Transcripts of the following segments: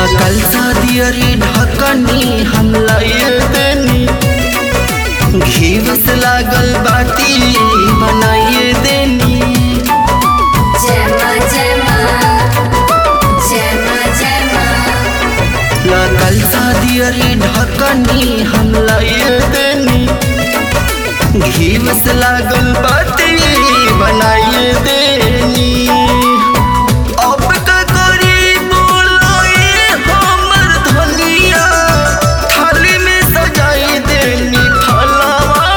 कल दियरी ढकनी हम लाए देनी घीव से लागल बाती बनाइए देनी जय माँ जय माँ जय माँ जय माँ कल दियरी ढकनी हम लाए देनी घीव से लागल बाती बनाइए देनी अब का करी बोलोए हमर धनिया थाली में सजाई देनी फलवा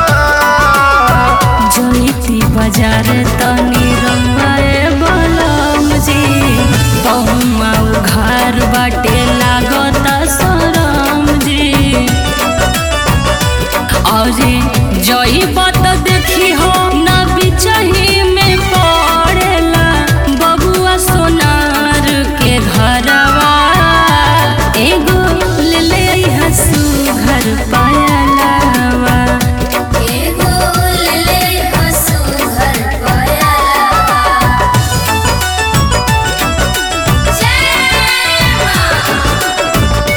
जोईती बाजार तनी रंगाए बलम जी बहुमा उघार बाटे लागत सरम जी अरे जई बात देखी हो ना बिचही में पड़ेला बबुआ सोनार के घरवा एगो ले ले हसू घर पायलावा एगो ले ले हसू घर पायलावा जय माँ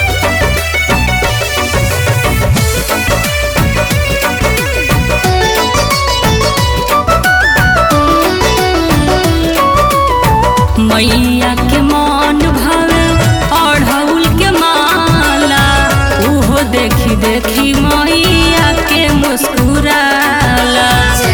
मैया के मन भावे अढ़ौल के माला उहो देखी देखी मैया के मुस्कुराला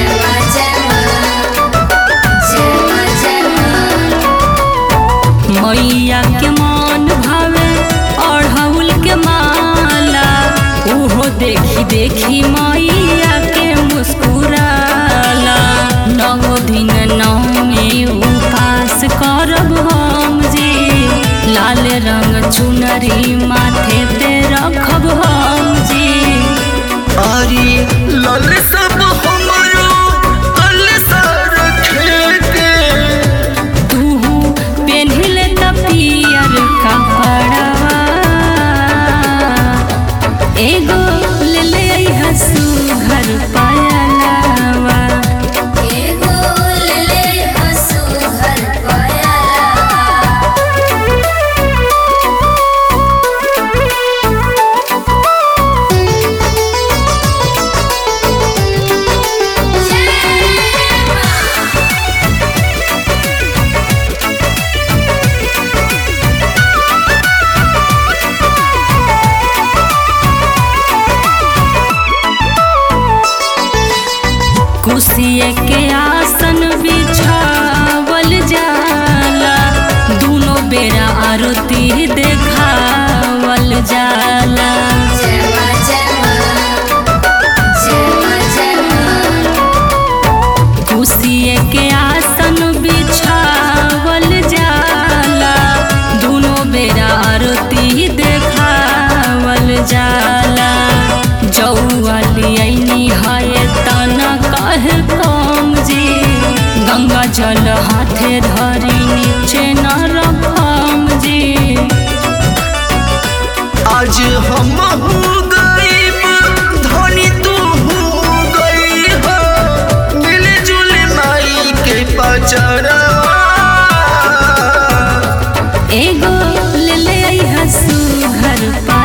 मैया के मन भावे अढ़ौल के माला उहो देखी देखी मैया के मुस्कुराला नौ दिन नौमी उपास करब हम जी लाल रंग चुनरी माथे पे रखब हम जी आरी लाल सब हमरो कल सर खेके तू पेन्हिले त पियर कपड़वा एगो ले ले हसू घर पायलावा एगो ले ले हसू घर पायलावा कुसिए के आसन बिछावल जाला दोनों बेरा आरती देखावल जाला कुसिए के आसन बिछावल जाला दोनों बेरा आरती देखावल जाला जौवाली ऐनी है तना कहे कम जी गंगा जल हाथे धरी नीचे न रखम जी आज हम हो गईब धनी तू हो गई हो मिलजुल माई के पचरवा एगो ले ले हसू घर पा